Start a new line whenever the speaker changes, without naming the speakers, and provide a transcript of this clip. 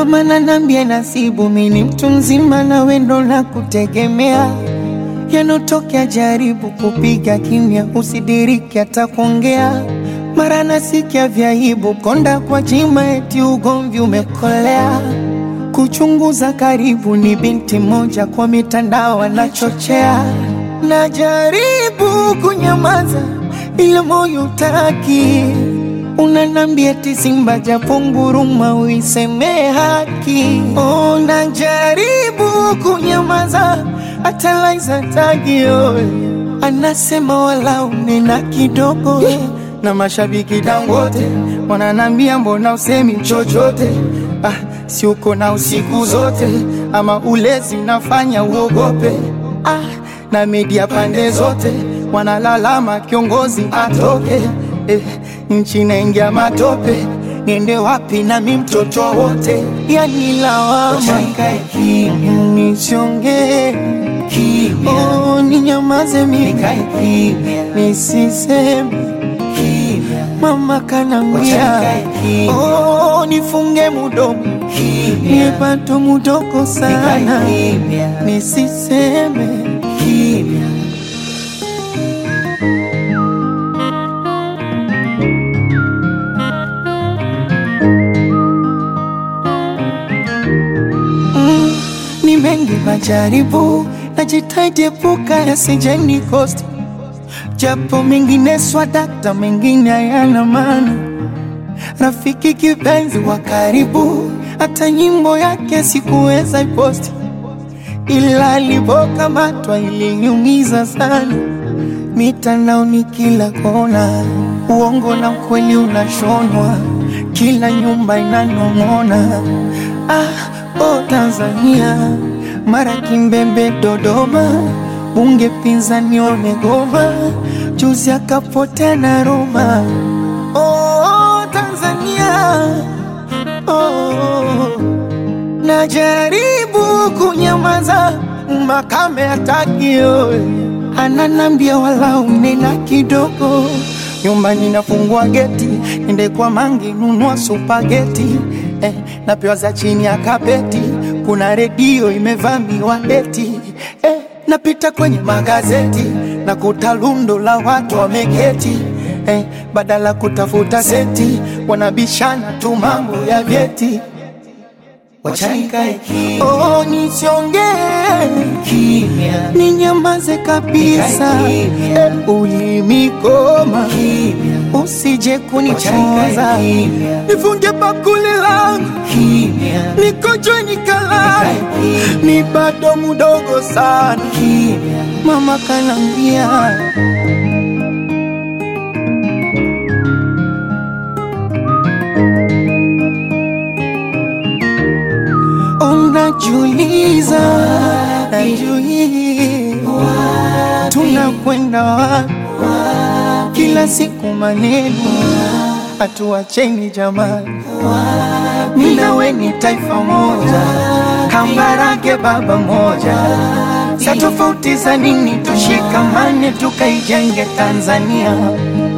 Mama nanambia nasibu, mini mtu mzima na wendo na kutegemea yanotokea, jaribu kupiga kimya, usidiriki hata kuongea. Mara nasikia vyaibu, konda kwa jima, eti ugomvi umekolea. Kuchunguza karibu, ni binti moja kwa mitandao anachochea. Najaribu kunyamaza, ila moyo utaki Unanambia eti Simba japo nguruma uiseme haki. Oh, najaribu kunyamaza hata Laiza tagio anasema wala unena kidogo na mashabiki Dangote wananambia mbona usemi chochote? Ah, si uko na usiku zote ama ulezi unafanya uogope? Ah, na media pande zote wanalalama kiongozi atoke eh, nchi naingia matope, niende wapi nami mtoto wote? Yani lawama nisiongee, oh, ninyamaze mimi nisiseme, mama kanambia oh, nifunge mudomo niepato mudoko sana nisiseme Mm, ni mengi majaribu, najitahidi epuka yasijeni kosti, japo mengine swadakta, mengine hayana maana. Rafiki kipenzi wa karibu, hata nyimbo yake sikuweza iposti, ila alipokamatwa iliniumiza sana. Mitandaoni kila kona, uongo na ukweli unashonwa, kila nyumba inanong'ona. Ah, oh Tanzania, mara Kimbembe, Dodoma, bunge pinzani wamegoma, juzi akapotea na Roma. Oh Tanzania, oh, najaribu kunyamaza, makame hataki oe, ananambia wala unena kidogo nyumbani nafungua geti, ende kwa mangi nunua supageti eh, napewa za chini ya kapeti, kuna redio imevamiwa eti eh, napita kwenye magazeti na kuta lundo la watu wameketi eh, badala kutafuta seti wanabishana tu mambo ya vyeti. Oh, nisiongee ninyamaze kabisa, eh, ulimikoma usije kunichoza, nifunge bakuli langu nikojwe nikalala, ni bado mudogo sana, mama kanambia Unajiuliza, najiuliza tunakwenda wapi? Kila siku maneno, hatuacheni jamani, mimi na wewe ni taifa moja, Kambarage baba moja, sa tofauti za nini? Tushikamane tukaijenge Tanzania.